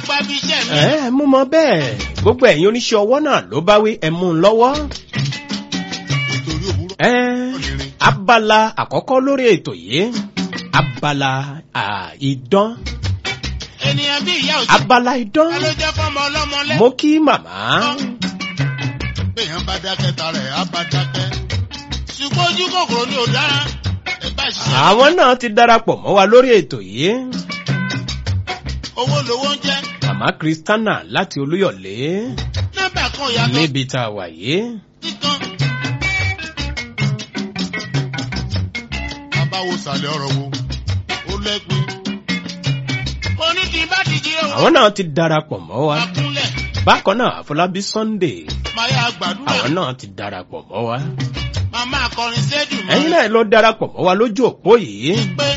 gba bí iṣẹ́ mi. ẹ mú mọ bẹ́ẹ̀ gbogbo ẹ̀yin oníṣẹ́ ọwọ́ náà ló bá wí ẹ mú un lọ́wọ́. nítorí òwúrọ̀ ẹ ọ̀nìrin. abala àkọ́kọ́ lórí ètò yìí abala à, idán ènìyàn bí ìyá òjò. abala idán ẹ ló jẹ́ fọ́mọ ọlọ́mọ lẹ́. mo kí màmá béèyàn bá dákẹ́ ta rẹ̀ á bá dákẹ́. ṣùgbọ́n ojú kòkòrò ni ò dára. ẹ bá ṣiṣẹ́. àwọn náà ti darapọ̀ mọ́ wa lórí ètò yìí owó lowó ń jẹ́. màmá kristana láti olúyọ̀lé nọ́mbà kan ìyàtọ̀ níbi tá a wà yìí kíkan. bàbá wo sàlẹ̀ ọ̀rọ̀ wo ó lẹ́gbin. oní kì í bá ti jí owó. àwọn náà ti darapọ̀ mọ́ wa akúnlẹ̀ bákan náà àfọlábí sunday máa yá gbàdúrà. àwọn náà ti darapọ̀ mọ́ wa màmá akọrin sẹ́dùn mọ́. ẹ̀yin náà ló darapọ̀ mọ́ wa lójú òpó yìí pé.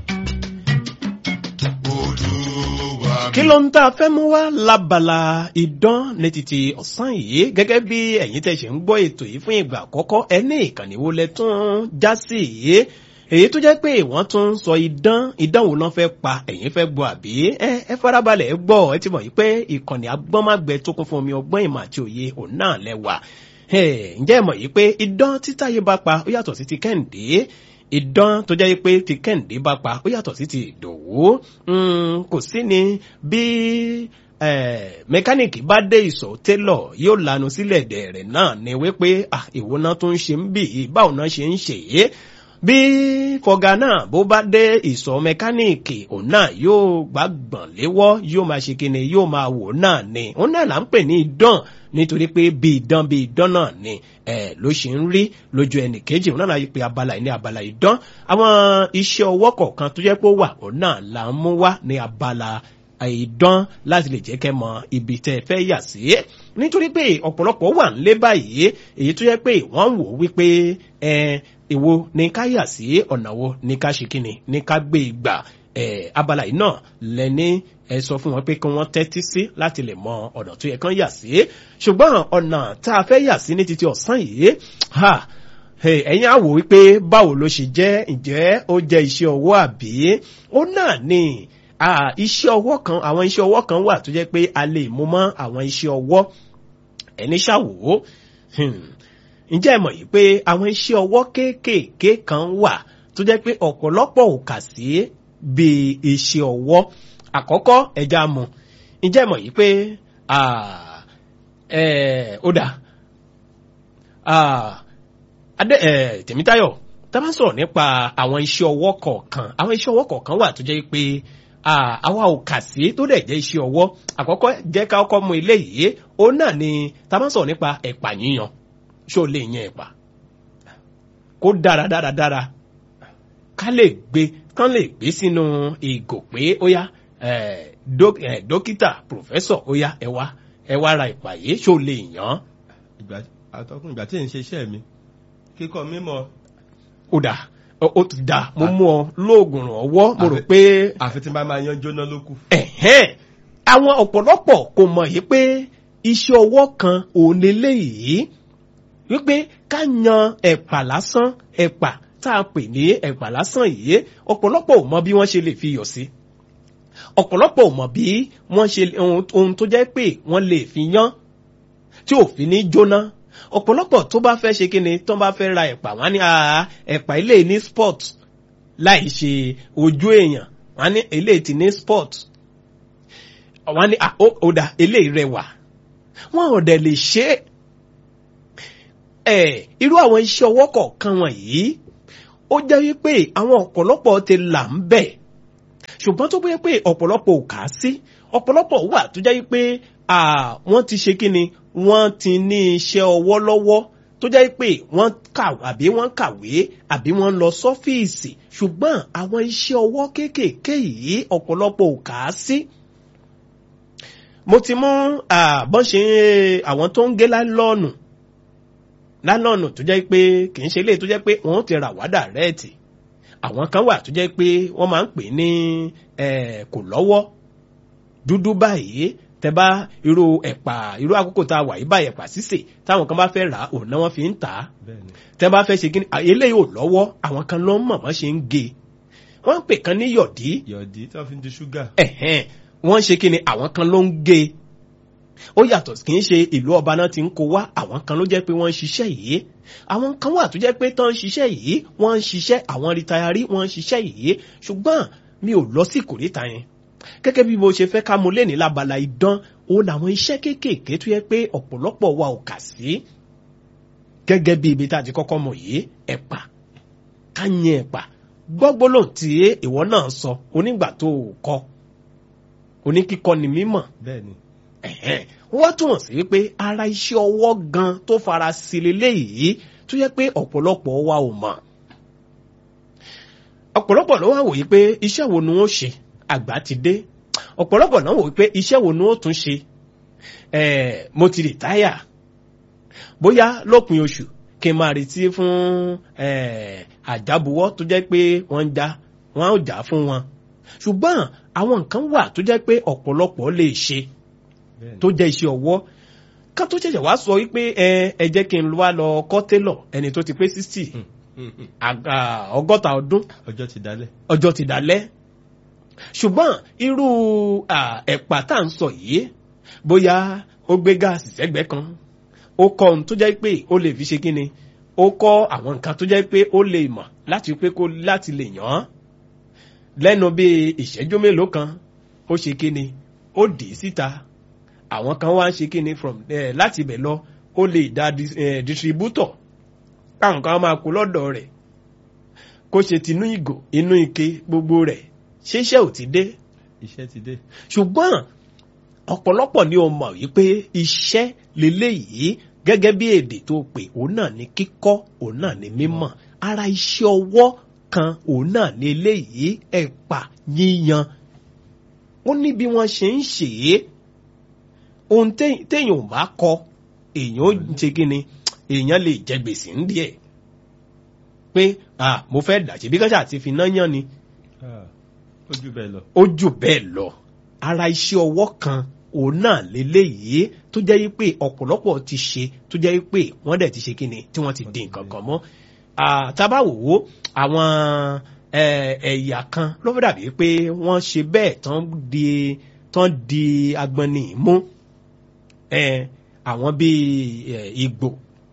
olúwa mi. kí ló ń tá a fẹ́ mú wá lábala idán ní títí ọ̀sán yìí gẹ́gẹ́ bí ẹ̀yin tẹ̀ ṣe ń gbọ́ ètò yìí fún ìgbà àkọ́kọ́ ẹ ní ìkànnì wo lẹ tún já sí yìí èyí tó jẹ́ pé wọ́n tún ń sọ idán idán wo náà fẹ́ pa ẹ̀yin fẹ́ gbọ́ àbí ẹ ẹ farabalẹ̀ ẹ gbọ́ ẹ ti mọ̀ yìí pé ìkànnì agbọ́nmágbẹ tó kún fún omi ọgbọ́n ìmọ̀ àti òye òun náà lẹ́wà ǹjẹ́ ẹ mọ̀ yìí pé idán títáyé bá pa ó yàtọ̀ sí ti kẹ́hìndé ìdán tó jẹ́ pé ti kẹ́hìndé bá pa ó yàtọ̀ sí ti ìdòwú kò sí ni bí mẹkáníìkì bá dé ìsọ̀ télọ̀ yóò lanu sílẹ̀ dẹ̀rẹ̀ náà ni wípé ìwo náà tó ń ṣe ń bì í báwo náà ṣe ń ṣe é bí fọgá náà bó bá dé ìsọ̀ mẹkáníìkì òun náà yóò gbàgbọ̀n léwọ́ yóò máa ṣe kíni yóò máa wò náà ni òun náà là ń pè ní ìdán nítorí pé bí ìdán bí ìdán náà ni ẹ ló ṣe ń rí lójú ẹnì kejì òun náà láyé pé abala yìí ní abala ìdán àwọn iṣẹ́ ọwọ́ kọ̀ọ̀kan tó jẹ́ pé ó wà òun náà là ń mú wá ní abala ìdán láti lè jẹ́ kẹ́ mọ ibi tẹ́ ẹ fẹ́ yà sí nítorí pé ọ̀pọ̀lọpọ̀ wà ń lé báyìí èyí tó jẹ́ pé wọ́n ń wò wípé ẹ èwo ni ká yà sí ọ̀nà wo ni ká ṣe kíni ni ká gbé ìgbà abala yìí náà lẹ́ni ẹ sọ fún wọn pé kí wọ́n tẹ́tí sí láti lè mọ ọ̀nà tó yẹ kán yà sí ṣùgbọ́n ọ̀nà tá a fẹ́ yà sí ní títí ọ̀sán yìí ẹ̀yin á wò wípé báwo ló ṣe jẹ́ ǹjẹ́ ó jẹ́ iṣẹ́ ọwọ́ àbí ó náà ni iṣẹ́ ọwọ́ kan àwọn iṣẹ́ ọwọ́ kan wà tó jẹ́ pé a lè mú mọ́ àwọn iṣẹ́ ọwọ́ ẹni ṣàwò ǹjẹ́ ẹ mọ̀ yìí pé àwọn iṣẹ́ ọwọ́ kéékèèké kan wà tó jẹ́ pé ọ̀pọ̀lọpọ̀ ò kà sí bíi iṣẹ́ ọwọ́ àkọ́kọ́ ẹja mu ǹjẹ́ ẹ mọ̀ yìí pé ó dà tèmítáyọ̀ tá a bá sọ̀rọ̀ nípa àwọn iṣẹ́ ọwọ́ kọ̀ọ̀kan àwọn iṣẹ́ ọwọ́ kọ̀ọ̀kan wà tó jẹ́ pé àwa ò kà sí tó dẹ̀ jẹ́ iṣẹ́ ọwọ́ àkọ́kọ́ jẹ́ ká kọ́kọ́ mú ilé yìí òun náà ni tá a bá sọ̀rọ̀ nípa ẹ̀pà yíyan ṣó lè yan ẹ̀pà kó dára dára dára ká lè gbé kán lè gbé sínú ìgò pé ó yá dókítà pòfẹ́sọ̀ ó yá ẹ wá ẹ wá ra ẹ̀pà yìí ṣó lè yàn. àtọkùn ìgbà tí n ṣe iṣẹ́ mi kíkọ́ mímọ́. ó dà ó ti dà mo mú ọ lóògùn ọwọ́ mo rò pé. àfi tí n bá máa yan jóná ló kù. àwọn ọ̀pọ̀lọpọ̀ kò mọ̀ yìí pé iṣẹ́ ọwọ́ kan òun lélẹ́yìí wípé ká yan ẹ̀pà lásán ẹ̀pà tá a pè ní ẹ̀pà lásán yìí ọ̀pọ̀lọpọ̀ ò mọ bí wọ́n ṣe lè fi yọ̀ sí ọ̀pọ̀lọpọ̀ ò mọ̀ bí wọ́n ṣe ohun tó jẹ́ pé wọ́n lè fi yán tí ò fi ní jóná ọ̀pọ̀lọpọ̀ tó bá fẹ́ ṣe kíni tó bá fẹ́ ra ẹ̀pà wọ́n á ní ẹ̀pà ilé ní sport láì ṣe ojú èèyàn wọ́n á ní ilé ti ní sport wọ́n á ní ọ̀dà ilé rẹwà wọ́n ò dẹ̀ lè ṣe é irú àwọn iṣẹ́ ọwọ́ kọ̀ọ̀kan wọ̀nyí ó jẹ́ wípé àwọn ọ̀pọ̀lọpọ̀ ti là ń bẹ̀ ṣùgbọ́n tó bóyá pé ọ̀pọ̀lọpọ̀ ò kà á sí ọ̀pọ̀lọpọ̀ wà tó jẹ́ wípé wọ́n ti ṣe kí ni wọ́n ti ní iṣẹ́ ọwọ́ lọ́wọ́ tó jẹ́ pé wọ́n kà àbí wọ́n kàwé àbí wọ́n lọ sọ́fíìsì ṣùgbọ́n àwọn iṣẹ́ ọwọ́ kéékèèké yìí ọ̀pọ̀lọpọ̀ ò kà á sí. mo ti mú bọ́n ṣe àwọn tó ń gé lálọ́ọ̀nù lálọ́ọ̀nù tó jẹ́ pé kì í ṣe ilé tó jẹ́ pé wọ́n ti rà wádà rẹ́ẹ̀tì àwọn kan wà tó jẹ́ pé wọ́n máa ń pè ní kò lọ́wọ́ dúdú báyìí tẹ bá irú ẹ̀pà irú àkókò tá a wà yìí báyìí ẹ̀pà sísè táwọn kan bá fẹ́ rà òun náà wọ́n fi ń tà á tẹ bá fẹ́ ṣe kí ni eléyìí ò lọ́wọ́ àwọn kan ló ń mọ̀ wọ́n ṣe ń ge wọ́n ń pè kan ní yọ̀dí. yọ̀dí tí wọ́n fi ń di ṣúgà. wọ́n ń ṣe kí ni àwọn kan ló ń gé e ó yàtọ̀ kì í ṣe ìlú ọba náà ti ń kó wá àwọn kan ló jẹ́ pé wọ́n ń ṣiṣẹ́ yìí àwọn kan wà tó jẹ́ pé tán ń ṣiṣẹ́ yìí wọ́n ń ṣiṣẹ́ àwọn rìtayari wọ́n ń ṣiṣẹ́ yìí ṣùgbọ́n mi ò lọ sí ìkórìtà yẹn gẹ́gẹ́ bí mo ṣe fẹ́ ká mo lé ní labala idán òun làwọn iṣẹ́ kéékèèké tó yẹ pé ọ̀pọ̀lọpọ̀ wa ò kà sí gẹ́gẹ́ bí ibi tá a ti kọ́kọ́ mọ̀ yìí ẹ̀pà ká yẹn ẹ̀pà gbọ́gbólò tí ìwọ náà sọ onígbà tó o kọ́ oníkíkọ́ ni mímọ̀ bẹ́ẹ̀ ni ẹ̀hẹ́n wọ́n túmọ̀ sí pé ara iṣẹ́ ọwọ́ gan tó fara sí leléyìí tó yẹ pé ọ̀pọ̀lọpọ̀ wa ò mọ̀ ọ̀pọ̀lọpọ̀ ló wá wòye pé iṣẹ́ wo ni wọ́n ṣe àgbà ti dé ọ̀pọ̀lọpọ̀ náà wòye pé iṣẹ́ wo ni wọ́n tún ṣe ẹ̀ẹ́ mo ti rìtáyà bóyá lópin oṣù kí n máa retí fún ẹ̀ẹ́ àjábuwọ́ tó jẹ́ pé wọ́n ń já wọ́n á jà fún wọn ṣùgbọ́n àwọn nǹkan wà tó jẹ́ pé ọ̀pọ̀lọpọ̀ lè ṣe bẹ́ẹ̀ ni tó jẹ́ iṣẹ́ ọwọ́ ká tó ṣẹ̀ṣẹ̀ wá sọ wípé ẹ ẹ jẹ́ kí n wá lọ kọ́ télọ̀ ẹni tó ti pé sixty Hmm, hmm. ọgọ́ta ọdún ọjọ́ ti dalẹ̀ ọjọ́ ti dalẹ̀ ṣùgbọ́n irú à, ẹ̀pà tá à ń sọ yìí bóyá ó gbé gáàsì sẹ́gbẹ́ kan ó kọ́ ohun tó jẹ́ pé ó lè fi ṣe kíni ó kọ́ àwọn nǹkan tó jẹ́ pé ó lè mọ̀ láti pé kó láti lè yàn án lẹ́nu bíi ìṣẹ́jú mélòó kan ó ṣe kíni ó dì í síta àwọn kan wá ń ṣe kíni from eh, láti ibẹ̀ lọ ó lè dá dis- eh, distributor káwọn kan máa kó lọ́dọ̀ rẹ̀ kó ṣe tinú ìgò inú ike gbogbo rẹ̀ ṣeéṣẹ́ ò ti dé iṣẹ́ ti dé ṣùgbọ́n ọ̀pọ̀lọpọ̀ ni o mọ̀ wípé iṣẹ́ leléyìí gẹ́gẹ́ bí èdè tó pè òun náà ní kíkọ́ òun náà ní mímọ̀ ara iṣẹ́ ọwọ́ kan òun náà ní eléyìí ẹ̀pà yíyan ó ní bí wọ́n ṣe ń ṣe é ohun té- téèyàn ò bá kọ èèyàn ó ṣe kí ni èèyàn lè jẹ gbèsè ń díẹ̀ pé ah mo fẹ́ dàṣẹ́ bí káṣá ti fi náà yán ni Ah, ó jù bẹ́ẹ̀ lọ ó jù bẹ́ẹ̀ lọ ara iṣẹ́ ọwọ́ kan òun náà leléyìí tó jẹ́ yí pé ọ̀pọ̀lọpọ̀ ti ṣe tó jẹ́ yí pé wọ́n dẹ̀ ti ṣe kíni tí wọ́n ti di nǹkan kan mọ́ Ah, tá bá wò ó àwọn eh, ẹ̀yà kan ló fẹ́ dàbí pé wọ́n ṣe bẹ́ẹ̀ tán di tán di agbọ́nni mú Eh, àwọn bíi eh, Ìgbò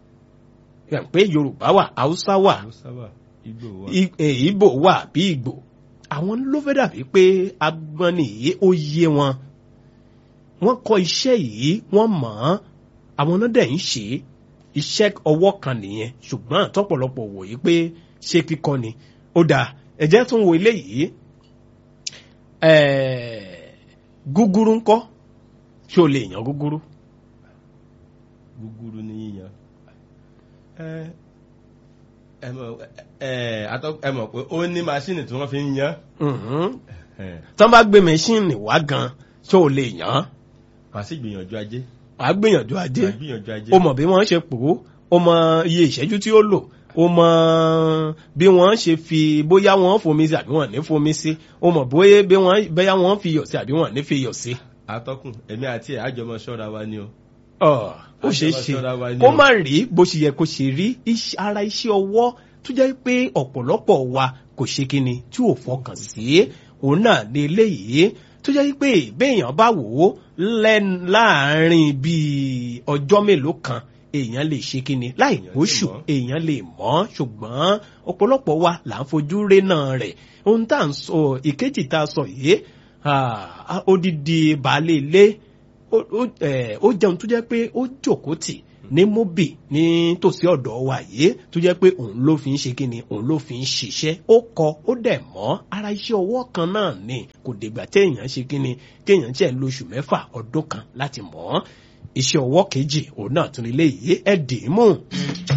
Ẹ̀ pé Yorùbá wà Haúsá wà Hausa wà Igbo wà I- eh, Ìgbò wà bí Ìgbò àwọn ló fẹ́ dàbí pé agbọ́nni yìí ó yé wọn wọ́n kọ́ iṣẹ́ yìí wọ́n mọ̀ ọ́n àwọn náà dẹ̀ ń ṣe é. iṣẹ́ ọwọ́ kan nìyẹn ṣùgbọ́n tọ́pọ̀lọpọ̀ wò yí pé ṣé kíkọ́ ni ó dáa ẹ̀jẹ̀ tún wo eléyìí ẹ̀ẹ́, gúgúrú ńkọ́ ṣé o lè yàn gúgúrú gúgúrú ní yíyan ẹ ẹ mọ̀ ẹ atọ́ ẹ mọ̀ pé ó ní maṣíìnì tí wọ́n fi ń yan Mhm. ẹ tán bá gbé mẹ́ṣíìnì wá gan ṣé o lè yàn án wàá sì gbìyànjú ajé wàá gbìyànjú ajé wàá gbìyànjú ajé ó mọ̀ bí wọ́n ṣe pò ó ó mọ iye ìṣẹ́jú tí ó lò ó mọ bí wọ́n ṣe fi bóyá wọ́n fomi sí àbí wọ́n ní fomi sí ó mọ̀ bóyá bí wọ́n bóyá wọ́n fi iyọ̀ sí àbí wọ́n ní fi iyọ̀ sí. atọ́kùn èmi àti ẹ̀ àjọmọ ṣọ́ra wa ni o Ọ̀, ó ṣeé Àjọmọ̀ ṣe ṣọ́ra wa ni kó o. má rí bó ṣe yẹ kó ṣe rí iṣẹ́- ara iṣẹ́ ọwọ́ tó jẹ́ pé ọ̀pọ̀lọpọ̀ wa kò ṣe kíni tí ò fọkàn sí òun náà ní eléyìí tó jẹ́ pé béèyàn bá wò ó lẹ́n- láàárín bíi ọjọ́ mélòó kan èèyàn lè ṣe kíni láì Èèyàn lè gbóṣù mọ̀. èèyàn lè mọ̀ ṣùgbọ́n ọ̀pọ̀lọpọ̀ wa là ń fojú rénà rẹ̀ ohun tá à ń sọ ìkejì tá a sọ yìí ah, odidi baálé ilé ó- ó eh, ó jẹun tó jẹ́ pé ó jókòó tì ní mobi ní tòsí ọ̀dọ̀ wa yìí tó jẹ́ pé òun ló fi ń ṣe kíni òun ló fi ń ṣiṣẹ́ ó kọ ó dẹ̀ mọ́ ara iṣẹ́ ọwọ́ kan náà ni kò dìgbà téèyàn ṣe kíni téèyàn tiẹ̀ ń lo oṣù mẹ́fà ọdún kan láti mọ̀ ọ́ iṣẹ́ ọwọ́ kejì òun náà tún lè yé ẹ̀ dì í mú.